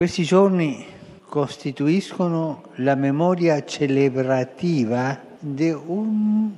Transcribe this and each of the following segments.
Questi giorni costituiscono la memoria celebrativa di un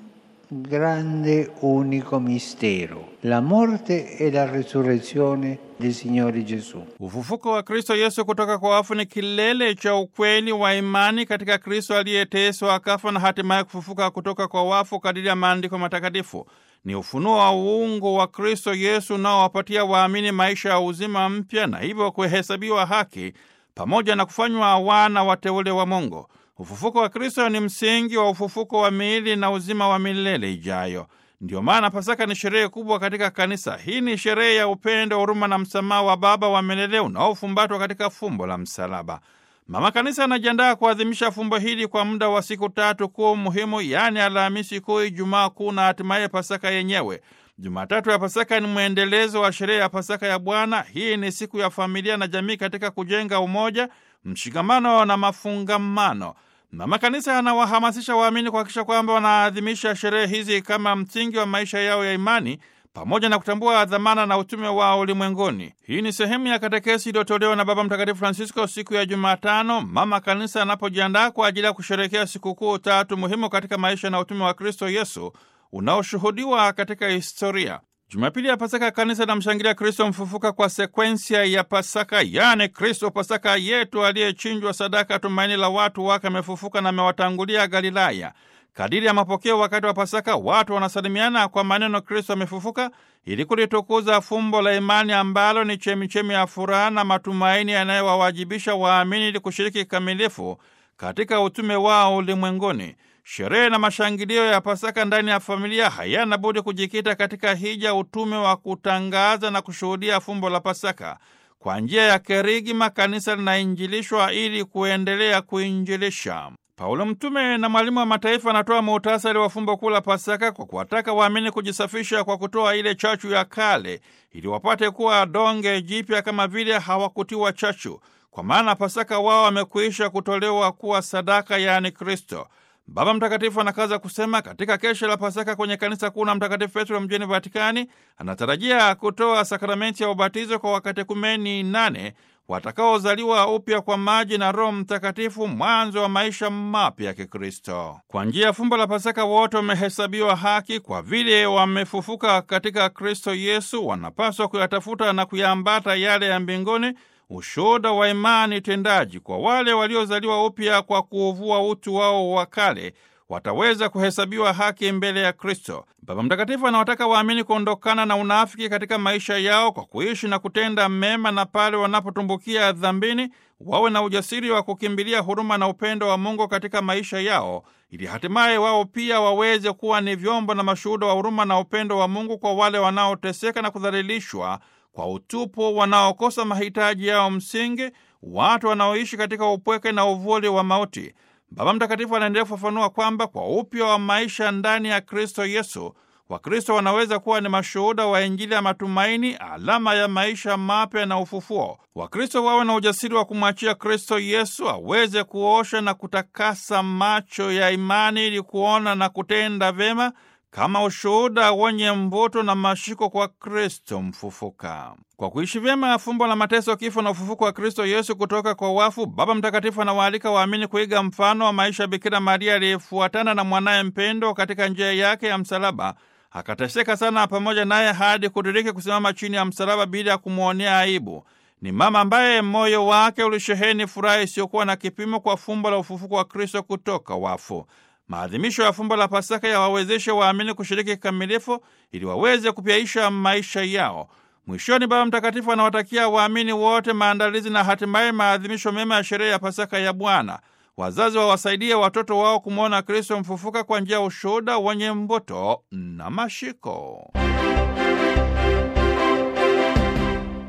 grande unico mistero, la morte e la resurrezione del Signore Gesù. Ufufuko wa Kristo Yesu kutoka kwa wafu ni kilele cha ukweli wa imani katika Kristo aliyeteswa akafa na hatimaye kufufuka kutoka kwa wafu kadiri ya maandiko matakatifu. Ni ufunuo wa uungu wa Kristo Yesu unaowapatia waamini maisha ya uzima mpya na hivyo kuhesabiwa haki pamoja na kufanywa wana wateule wa Mungu. Ufufuko wa Kristo ni msingi wa ufufuko wa miili na uzima wa milele ijayo. Ndiyo maana Pasaka ni sherehe kubwa katika kanisa. Hii ni sherehe ya upendo, huruma na msamaha wa Baba wa milele unaofumbatwa katika fumbo la msalaba. Mama Kanisa anajiandaa kuadhimisha fumbo hili kwa muda wa siku tatu kuu muhimu, yaani Alhamisi Kuu, Ijumaa Kuu na hatimaye Pasaka yenyewe. Jumatatu ya Pasaka ni mwendelezo wa sherehe ya Pasaka ya Bwana. Hii ni siku ya familia na jamii katika kujenga umoja, mshikamano na mafungamano. Mama Kanisa anawahamasisha waamini kuhakikisha kwamba wanaadhimisha sherehe hizi kama msingi wa maisha yao ya imani pamoja na kutambua dhamana na utume wao ulimwenguni. Hii ni sehemu ya katekesi iliyotolewa na Baba Mtakatifu Francisco siku ya Jumatano, Mama Kanisa anapojiandaa kwa ajili ya kusherehekea sikukuu tatu muhimu katika maisha na utume wa Kristo Yesu unaoshuhudiwa katika historia. Jumapili ya Pasaka, kanisa linamshangilia Kristo mfufuka kwa sekwensia ya Pasaka, yaani Kristo Pasaka yetu aliyechinjwa sadaka, tumaini la watu wake, amefufuka na amewatangulia Galilaya. Kadiri ya mapokeo wakati wa Pasaka, watu wanasalimiana kwa maneno Kristo amefufuka, ili kulitukuza fumbo la imani ambalo ni chemichemi ya furaha na matumaini yanayowawajibisha waamini ili kushiriki kikamilifu katika utume wao ulimwenguni. Sherehe na mashangilio ya Pasaka ndani ya familia hayana budi kujikita katika hija, utume wa kutangaza na kushuhudia fumbo la Pasaka. Kwa njia ya kerigma, kanisa linainjilishwa ili kuendelea kuinjilisha. Paulo mtume na mwalimu wa mataifa anatoa muhtasari wa fumbo kuu la Pasaka kwa kuwataka waamini kujisafisha kwa kutoa ile chachu ya kale ili wapate kuwa donge jipya kama vile hawakutiwa chachu, kwa maana Pasaka wao wamekwisha kutolewa kuwa sadaka, yaani Kristo. Baba Mtakatifu anakaza kusema katika kesha la Pasaka kwenye kanisa kuu la Mtakatifu Petro mjini Vatikani anatarajia kutoa sakramenti ya ubatizo kwa wakatekumeni nane watakaozaliwa upya kwa maji na Roho Mtakatifu, mwanzo wa maisha mapya ya Kikristo. Kwa njia ya fumbo la Pasaka wote wamehesabiwa haki kwa vile wamefufuka katika Kristo Yesu. Wanapaswa kuyatafuta na kuyaambata yale ya mbinguni, ushuhuda wa imani tendaji. Kwa wale waliozaliwa upya kwa kuuvua utu wao wa kale wataweza kuhesabiwa haki mbele ya Kristo. Baba Mtakatifu anawataka waamini kuondokana na unafiki katika maisha yao kwa kuishi na kutenda mema, na pale wanapotumbukia dhambini wawe na ujasiri wa kukimbilia huruma na upendo wa Mungu katika maisha yao, ili hatimaye wao pia waweze kuwa ni vyombo na mashuhuda wa huruma na upendo wa Mungu kwa wale wanaoteseka na kudhalilishwa kwa utupu, wanaokosa mahitaji yao msingi, watu wanaoishi katika upweke na uvuli wa mauti. Baba Mtakatifu anaendelea kufafanua kwamba kwa upya wa maisha ndani ya Kristo Yesu, Wakristo wanaweza kuwa ni mashuhuda wa Injili ya matumaini, alama ya maisha mapya na ufufuo. Wakristo wawe na ujasiri wa kumwachia Kristo Yesu aweze kuosha na kutakasa macho ya imani ili kuona na kutenda vyema kama ushuhuda wenye mvuto na mashiko kwa Kristo mfufuka. Kwa kuishi vyema fumbo la mateso, kifo na ufufuko wa Kristo Yesu kutoka kwa wafu, Baba Mtakatifu anawaalika waamini kuiga mfano wa maisha ya Bikira Maria aliyefuatana na mwanaye mpendo katika njia yake ya msalaba, akateseka sana pamoja naye hadi kudiriki kusimama chini ya msalaba bila ya kumwonea aibu. Ni mama ambaye moyo wake ulisheheni furaha isiyokuwa na kipimo kwa fumbo la ufufuko wa Kristo kutoka wafu. Maadhimisho ya fumbo la Pasaka yawawezeshe waamini kushiriki kikamilifu ili waweze kupyaisha maisha yao. Mwishoni, Baba Mtakatifu anawatakia waamini wote maandalizi na hatimaye maadhimisho mema ya sherehe ya Pasaka ya Bwana. Wazazi wawasaidie watoto wao kumwona Kristo mfufuka kwa njia ya ushuhuda wenye mvuto na mashiko.